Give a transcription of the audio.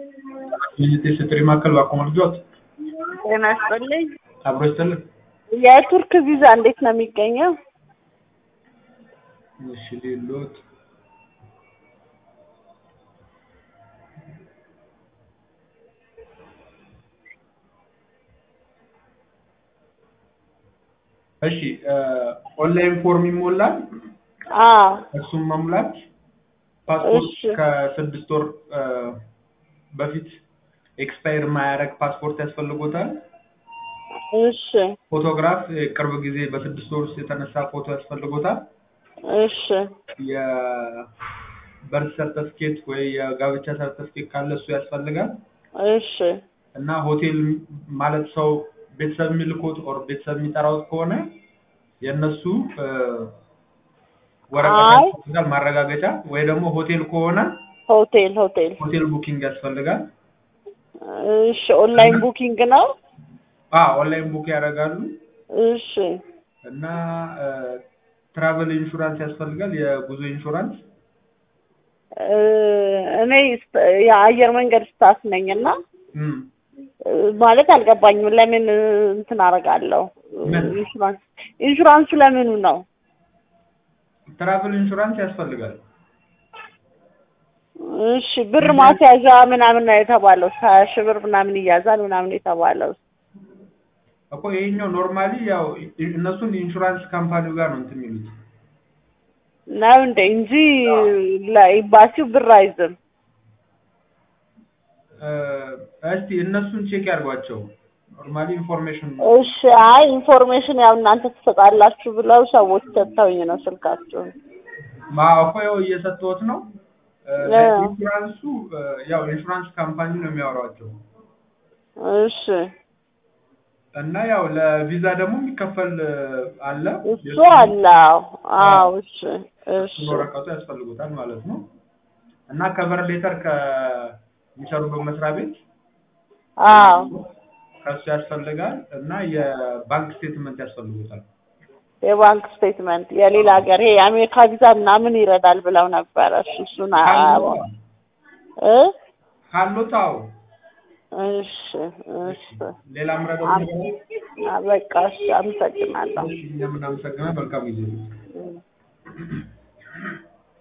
ሚኒስቴር ስትሪ ማዕከል ባቆመ ልጆት ጤና ይስጥልኝ። አብሮ ይስጥልን። የቱርክ ቪዛ እንዴት ነው የሚገኘው? እሺ ሌሎት እሺ ኦንላይን ፎርም ይሞላል። አዎ እሱም መሙላት ፓስፖርት እሺ። ከስድስት ወር እ በፊት ኤክስፓየር የማያደርግ ፓስፖርት ያስፈልጎታል። እሺ ፎቶግራፍ የቅርብ ጊዜ በስድስት ወር ውስጥ የተነሳ ፎቶ ያስፈልጎታል። እሺ የበርት ሰርተፍኬት ወይ የጋብቻ ሰርተፍኬት ካለ እሱ ያስፈልጋል። እሺ እና ሆቴል ማለት ሰው ቤተሰብ የሚልኮት ኦር ቤተሰብ የሚጠራውት ከሆነ የእነሱ እ ወረቀት አይ። ያስፈልጋል ማረጋገጫ፣ ወይ ደግሞ ሆቴል ከሆነ ሆቴል ሆቴል ሆቴል ቡኪንግ ያስፈልጋል። እሺ ኦንላይን ቡኪንግ ነው። አ ኦንላይን ቡክ ያደርጋሉ። እሺ እና ትራቨል ኢንሹራንስ ያስፈልጋል፣ የጉዞ ኢንሹራንስ። እ እኔ ስ- የአየር መንገድ ስታፍ ነኝ እና እም እ ማለት አልገባኝም። ለምን እንትን አደርጋለሁ? ምን? ኢንሹራንስ ኢንሹራንሱ ለምኑ ነው? ትራቨል ኢንሹራንስ ያስፈልጋል። እሺ ብር ማስያዣ ምናምን ነው የተባለው። ሀያ ሺህ ብር ምናምን ይያዛል ምናምን የተባለው እኮ ይሄኛው ኖርማሊ ያው እነሱን ኢንሹራንስ ካምፓኒው ጋር ነው እንትን የሚሉት። ነው እንደ እንጂ ለኤምባሲው ብር አይዝም። እ እስቲ እነሱን ቼክ ያድርጓቸው። ኖርማሊ ኢንፎርሜሽን እሺ አይ ኢንፎርሜሽን ያው እናንተ ትሰጣላችሁ ብለው ሰዎች ሰጥተውኝ ነው ስልካቸውን። ማ እኮ ያው እየሰጠሁት ነው። እ እ ኢንሹራንሱ እ ያው ኢንሹራንስ ካምፓኒ ነው የሚያወራቸው እሺ እና ያው ለቪዛ ደግሞ የሚከፈል እ አለ እሱ አለ። አዎ አዎ እሺ እሺ እሱን ወረቀቱ ያስፈልጉታል ማለት ነው። እና ከቨር ሌተር ከሚሰሩበት መስሪያ ቤት አዎ ከሱ ያስፈልጋል እና የባንክ ስቴትመንት ያስፈልጉታል። የባንክ ስቴትመንት የሌላ ሀገር ይሄ የአሜሪካ ቪዛ ምናምን ይረዳል ብለው ነበረ። እሱ እሱን አ- ካሎታ እ ካሎታ አዎ። እሺ እሺ ሌላ ምረዳው አም- ነገር አለ? በቃ እሺ አመሰግናለሁ። እሺ እኛም እናመሰግናለን። መልካም ጊዜ። እም።